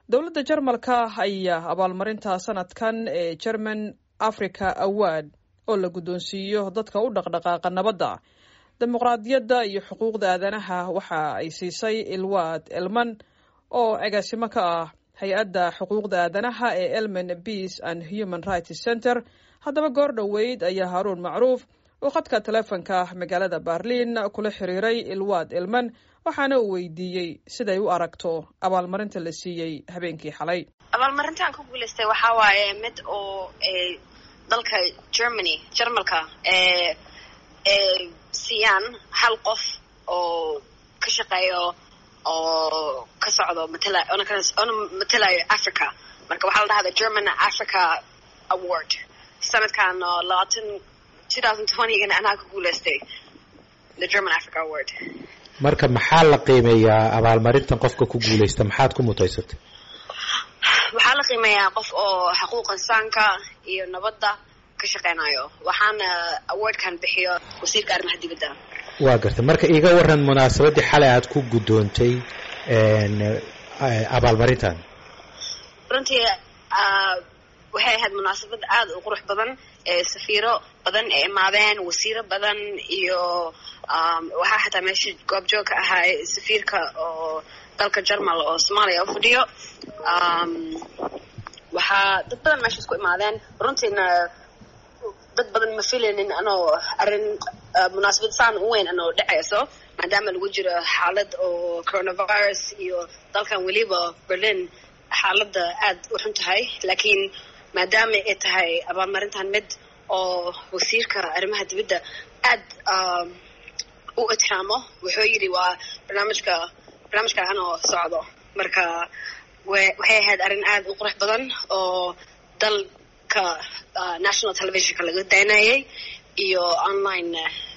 dowladda jarmalka ayaa abaalmarinta sanadkan ee german africa award oo la guddoonsiiyo dadka u dhaqdhaqaaqa nabadda dimuqraadiyadda iyo xuquuqda aadanaha waxa ay siisay ilwaad elman oo agaasimo ka ah hay-adda xuquuqda aadanaha ee elmen peace and human rights center haddaba goor dhoweyd ayaa haaruun macruuf oo khadka teleefonka magaalada berliin kula xiriiray ilwaad elman waxaana uu weydiiyey siday u aragto abaalmarinta la siiyey habeenkii xalay abaalmarintaan ku guulaystay waxaa waaye mid oo dalka germany jarmalka ee ee siiyaan hal qof oo ka shaqeeyo oo ka socdo matala ona matalayo africa marka waxaa la dhahda german africa award sanadkan oo labaatan two thousand twentygana anaa ku guulaystay the german africa award marka maxaa la qiimeeyaa abaalmarintan qofka ku guulaysta maxaad ku mutaysatay waxaa la qiimeeyaa qof oo xuquuq insaanka iyo nabadda ka shaqeynayo waxaana awardkan bixiyo wasiirka arrimaha dibadda waa gartay marka iiga waran munaasabaddii xalay aad ku guddoontay abaalmarintan runtii waxay ahayd munaasabad aada u qurux badan ee safiiro badan ee imaadeen wasiiro badan iyo waxaa xataa meesha goobjoog ka ahaa safiirka oo dalka jarmal oo soomaaliya u fadhiyo waxaa dad badan meesha isku imaadeen runtiina dad badan ma filaynin anoo arrin munaasabad saan u weyn anoo dhacayso maadaama lagu jiro xaalad oo coronavirus iyo dalkan weliba berlin xaaladda aada u xun tahay laakiin maadaama ay tahay abaalmarintan mid oo wasiirka arrimaha dibadda aad u itixaamo wuxuu yidhi waa barnaamijka barnaamijka anoo socdo marka waxay ahayd arrin aada u qurux badan oo dalka national televisionka laga daynayay iyo online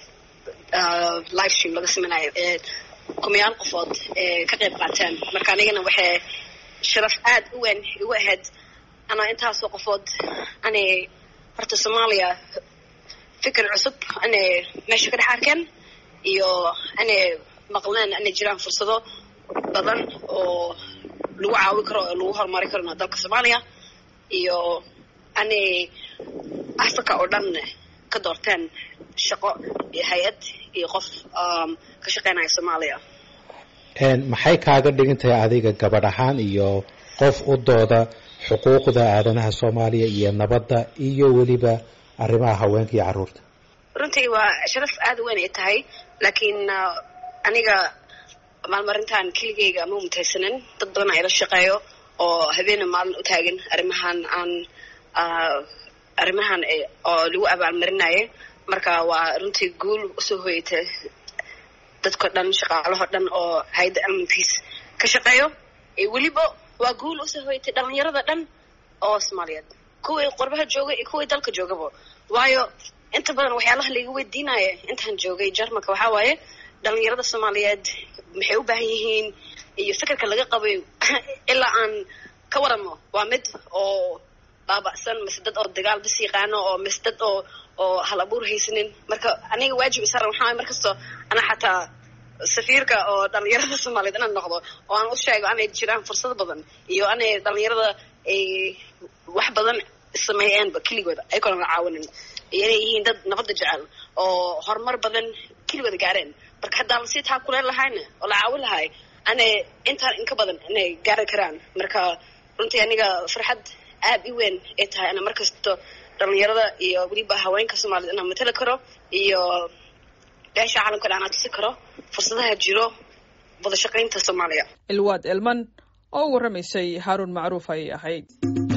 live stream laga samaynayo ee kumayaal qofood ee ka qayb qaateen marka anigana waxay sharaf aada u weyn igu ahayd anaa intaasoo qofood anay horta soomaaliya fikir cusub anay meesha ka dhex arkeen iyo anay maqleen anay jiraan fursado badan oo lagu caawi karo oo lagu horumari karona dalka soomaaliya iyo anay africa oo dhan ka doorteen shaqo iyo hay-ad iyo qof ka shaqeynaya soomaaliya maxay kaaga dhigan tahay adiga gabadh ahaan iyo qof u dooda xuquuqda aadanaha soomaaliya iyo nabadda iyo weliba arrimaha haweenka iyo carruurta runtii waa sharaf aada u weyn ay tahay laakiin aniga maalmarintan keligeyga ma mutaysanin dad badan ayla shaqeeyo oo habeena maalin u taagan arrimahan aan arrimahan oo lagu abaalmarinayay marka waa runtii guul usoo hoyatay dadko dhan shaqaalaho dhan oo hay-adda elmankiis ka shaqeeyo weliba waa guul usoo hoyatay dhalinyarada dhan oo soomaaliyeed kuwii qorbaha joogay iyo kuwii dalka joogaba waayo inta badan waxyaalaha laiga weydiinaya intaan joogay jarmalka waxaa waaye dhalinyarada soomaaliyeed maxay u baahan yihiin iyo fikirka laga qabay ilaa aan ka waramo waa mid oo baaba'san mise dad oo dagaal bis yaqaano oo mise dad oo oo hal abuur haysanin marka aniga waajib isaran waxaa markastoo ana xataa safiirka oo dhalinyarada soomaaliyeed inaan noqdo oo aan u sheego anay jiraan fursado badan iyo anay dhalinyarada ay wax badan sameeyeenba keligooda ayagoona la caawinin iyo inay yihiin dad nabadda jecel oo horumar badan keligooda gaareen marka haddaa lasii taakuleen lahayna oo la caawin lahay anay intaan inka badan inay gaari karaan marka runtii aniga farxad aada i weyn ay tahay ana markasto dhalinyarada iyo weliba haweenka soomaaliyed inaan matali karo iyo beesha caalamka dhan aan tusi karo fursadaha jiro wada shaqaynta soomaaliya ilwaad elman oo u warramaysay haaruun macruuf ayay ahayd